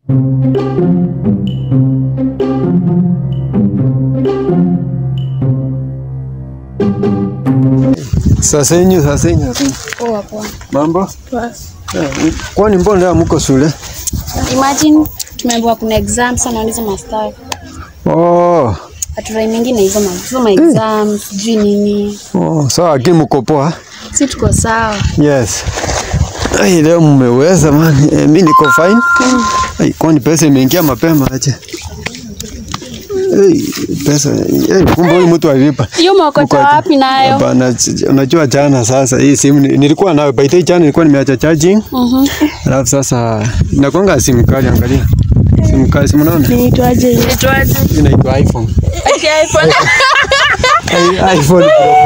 Sasa yenyu, sasa yenyu, sasa yenyu. Poa poa. Mambo? Poa. Eh, Kwani mbona leo mko shule? Imagine tumeambiwa kuna exam sana hizo master. Oh, Haturai mengine hizo ma hizo ma exam sijui nini. oh, sawa lakini mko poa? Si tuko sawa. Yes. Ai, leo mmeweza man. Eh, mimi niko fine. Ai, kwani pesa imeingia mapema aje? Hey, pesa hey, kumbe huyu mtu alipa. Hiyo maokota Mko- wapi nayo? Hapana, ch- unajua jana sasa hii simu ni- nilikuwa nayo by the way jana nilikuwa nimeacha charging. Mhm. Alafu sasa nakwanga simu kali angalia. Simu kali simu naona? Niitwaje? Niitwaje? Inaitwa iPhone. iPhone. Ai- iPhone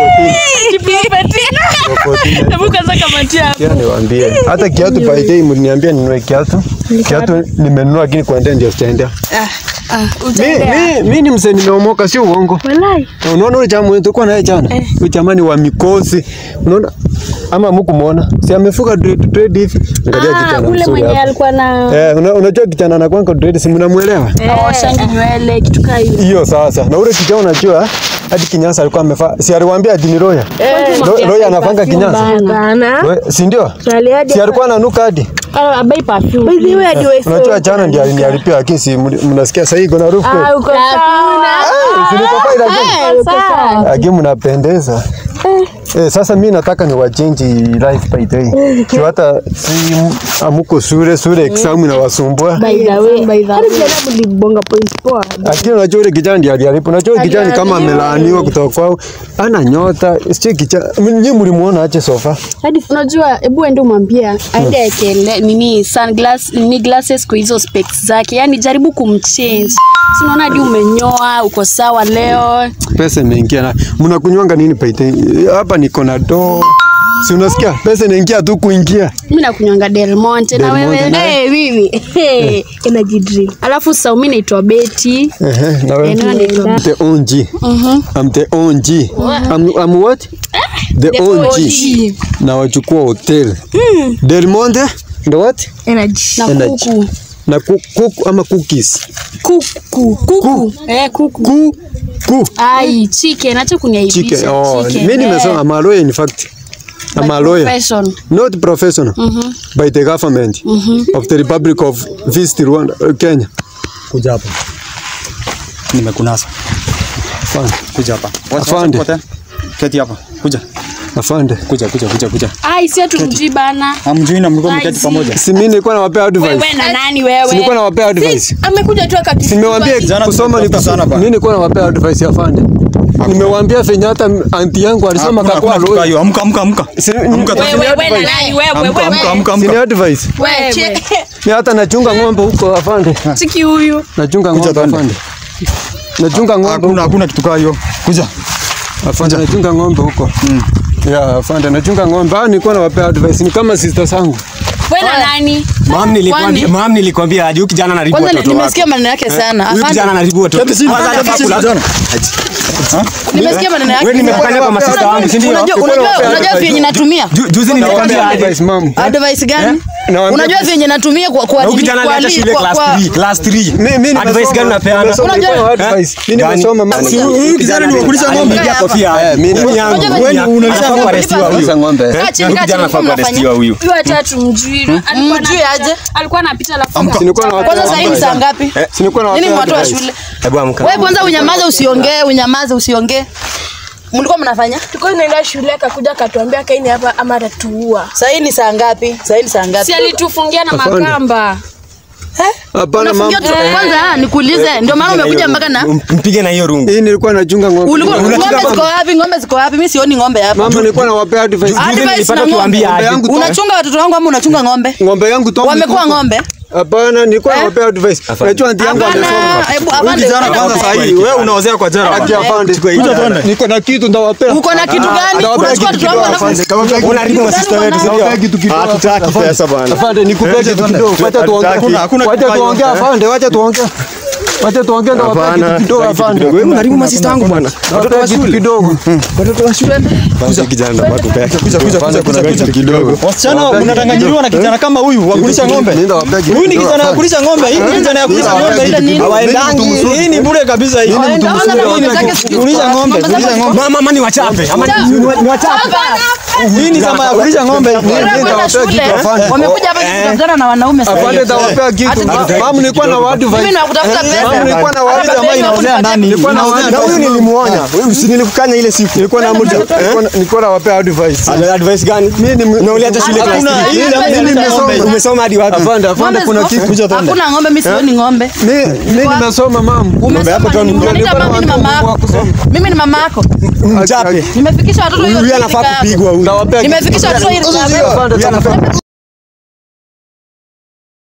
Pro 14. Pro 14. Hebu kwanza kamatia. Kia niwaambie. Hata kiatu by the way mliniambia ninunue kiatu. Kiatu nimenunua lakini kuendea ndio sitaendea. Ah, Mi, utaendea. mi, mi ni msee nimeomoka, sio uongo. Walai. Na Unaona ule jamaa tulikuwa naye jana, huyu jamaa ni wa mikosi, unaona ama mkumuona, si amefuka dread dread hivi, angalia Ah, kijana ule mzuri mwenye hapo. alikuwa na Eh, una- unajua kijana anakuanga dread, si mnamuelewa? oshangi nywele kitu kaa hiyo. Hiyo sasa. Na ule kijana unajua hadi kinyasa alikuwa amefaa, si aliwaambia ati ni Roya. Ro- Roya anafanga kinyasa. Hapana. We, si ndio? Swali hadi Si alikuwa ananuka hadi. Abai perfume. By the way, hadi wewe Unajua jana ndiye aliniharibia lakini si mnasikia sasa hii iko na harufu. kweli? Ah, uko sawa. Ah, si niko fine lakini. Uko sawa. Lakini mnapendeza. Eh, sasa mi nataka ni wachange life by the way. Juu hata si amuko shule shule exam inawasumbua. By the way, by the way. Hadi jana mlibonga points poa. Lakini unajua yule kijana ndiye aliharibu. Unajua yule kijana ni kama amelaaniwa kutoka kwao. Ana nyota. Sio kijana. Nyinyi mlimuona aje sofa? Hadi unajua, hebu ende umwambie aende ekele nini sunglass nini glasses kwa hizo specs zake, yani jaribu kumchange. Si unaona hadi umenyoa, uko sawa leo. Pesa imeingia na mnakunywanga nini by the way? Hapa niko na do. Si unasikia? Pesa inaingia tu kuingia. Mimi nakunywanga Del Monte na Del wewe. Monte na- Eh, mimi. Eh, energy drink. Alafu sasa mimi naitwa Betty. Ehe, na wewe? Eneo naitwa I'm the OG. I'm the OG. I'm, I'm what? The OG. Na wachukua hotel. Del Monte ndo what? Energy. na Energy. kuku. Na ku- kuku ama cookies. Kuku. Kuku. Eh, kuku. Ku ku Ai, chicken, acha kuniaibisha. chicken. Oh, chicken, mimi eh. nimesema I'm a lawyer in fact. I'm a lawyer. Profession. Not professional. By the government of the Republic of East Rwanda, uh, Kenya. Kuja hapa. Nimekunasa. Afande. Kuja hapa. Wacha- Afande. wacha kote. Keti hapa. Kuja. Afande. Kuja, kuja, kuja, kuja. Ai, si hatumjui bana. Hamjui na mlikuwa Ai, mketi si. pamoja. Si mimi nilikuwa nawapea advice. Wewe na nani Si wewe? nilikuwa nawapea advice. Amekuja tu akati. Simewambia Jana kusoma ni tumetafuta sana kusoma. bana. Mimi nilikuwa nawapea advice ya fande. Nimewaambia venye hata anti yangu alisema Hakuna- kakua hakuna kitu lawyer. hiyo. Amka, amka, amka. Si- Amka, Wewe tafadhali. wewe na nani wewe Amka, amka, wewe? amka, Si ni amka. advice. Wewe. Ni hata nachunga ng'ombe huko afande. Chiki huyu. Nachunga Kuja ng'ombe twende. afande. Nachunga ng'ombe Hakuna, huko. hakuna kitu kaa hiyo. Kuja. Afande nachunga ng'ombe huko. Yeah, afande nachunga ng'ombe. Ah, nilikuwa nawapea advice ni kama sister zangu. Wewe na nani? Mam nilikwambia, Kwani? mam nilikwambia aje huyu kijana anaribu Kwanza watoto wake. nimesikia maneno yake sana. Huyu Afande, kijana anaribu watoto. Keti chini. Kwanza Keti anafaa chini, kula- kijana. nimesikia maneno yake. Wewe nimekukanya kwa masista wangu, si ndio? Unajua unajua unajua vyenye natumia? Ju- Juzi nilikwambia aje. Advice mom. Advice gani? Nawaambia- Unajua vyenye natumia kwa kwa Na huyu kijana kwa- aliacha shule kwa- class kwa- 3, class 3. Mimi mimi Advice gani unapeana? Nimesoma Unajua- nilikuwa na advice. Mimi Gani? nimesoma mama. Si huyu kijana ni wakulisha ng'ombe. Hapa. kofia. Eh, mimi Huyu ni yangu. Unajua Huyu ni venye- yangu. unalisha Anafaa ng'ombe. kuarestiwa huyu. Kulisha ng'ombe. Kaa Eh, chini, huyu kaa kijana chini, anafaa mnafanya. kuarestiwa huyu. Huyu hata tumjui. Alikuwa Mjui anapita- aje? Alikuwa anapita alafu. Amka. Si nilikuwa nawapea Kwanza sasa hivi ni saa advice. ngapi? Si nilikuwa Nini nawapea watu wa advice. shule? Hebu amka. Wewe kwanza unyamaze usiongee, unyamaze usiongee. Mlikuwa mnafanya? Tulikuwa tunaenda shule akakuja akatuambia kaini hapa ama atatuua. Sasa hii ni saa ngapi? Sasa hii ni saa ngapi? Si alitufungia na Afande. makamba. Hapana mama. Unafungia tu- Kwanza ah, nikuulize, ndio maana umekuja mpaka na Mpige na hiyo rungu. Hii nilikuwa nachunga ng'ombe. Ulikuwa Unachunga ng'ombe ziko ng'ombe? wapi? Ng'ombe ziko wapi? Mimi sioni ng'ombe hapa. Mama nilikuwa nawapea advice. Juzi Advice nilipata na ng'ombe. ukiwaambia Ng'ombe aje. yangu tu- Unachunga watoto wangu ama unachunga ng'ombe? ng'ombe yangu Tom Wamekuwa Mikuku. ng'ombe? Hapana, nilikuwa Eh? nawapea advice. Unajua anti yangu Hapana, amesoma. hebu Huyu afande. kijana enda kwanza ng'ombe. saa hii wewe unaozea kwa jera. Ati afande. Kuja tuende. Niko na kitu ndawapea. Uko na kitu gani? Ndawapea Unachukua kitu watoto wangu kidogo, alafu afande. Unaharibu masista wetu, si Ndawapea ndio? kitu kidogo. Hatutaki pesa bwana. Afande, nikupea kitu kidogo. Wacha tuongee. Hakuna- hakuna Wacha kitu tuongee hayo. afande, wacha tuongee. Wacha tuongee ndo wapea kitu kidogo afande. Wewe unaharibu masista wangu bwana. Watoto wa Wapea kitu shule. kidogo. Watoto wa shule. Basi kijana ndo watu pea. Kuja kuja Afande, kuja kuna kuja kitu kuja. kidogo. Wasichana mnatanganyiliwa na kijana kama huyu wa kulisha ng'ombe. Nenda wapea kitu Huyu ni kidogo, kijana wa afande. kulisha ng'ombe. Hii ni kijana ya kulisha Nenda ng'ombe. wapea kitu kidogo. Hawaendangi. Mimi ni mtu mzuri. Hii ni bure kabisa hii. Kulisha ng'ombe, kulisha ng'ombe. Mama mama ni wachape. Ama ni ni wachape. Hii ni zama ya kulisha ng'ombe. Kwenda shule, wamekuja hapa kukutana na wanaume sasa. Afande tawapea kitu. Mamu nilikuwa na watu Mimi vai. nakutafuta Mamu pesa. nilikuwa na watu Hata ambayo inaozea nani? Nilikuwa na watu Na huyu nilimuonya. Huyu si nilikukanya ile siku. nilikuwa na mtu nilikuwa na- nilikuwa na wapea advice. Ana advice gani? Mimi ni Na uliacha shule class Hakuna, three. hii zamu ya Mimi kulisha ng'ombe. nimesoma. Umesoma hadi wapi? Afande, afande Ng'ombe kuna ziko- kitu. Kuja tuende. Hakuna ng'ombe, mimi sioni ng'ombe. Mimi mimi nimesoma mamu. Ng'ombe hapo tu ni Umesoma nini? Unaniita mama, mimi ni mama yako. Mimi ni mama yako. Mchape. Nimefikisha watoto hiyo Huyu anafaa rika yako. kupigwa huyu. Tawapea kitu. Nimefikisha watoto hiyo rika yako. Afande, tawapea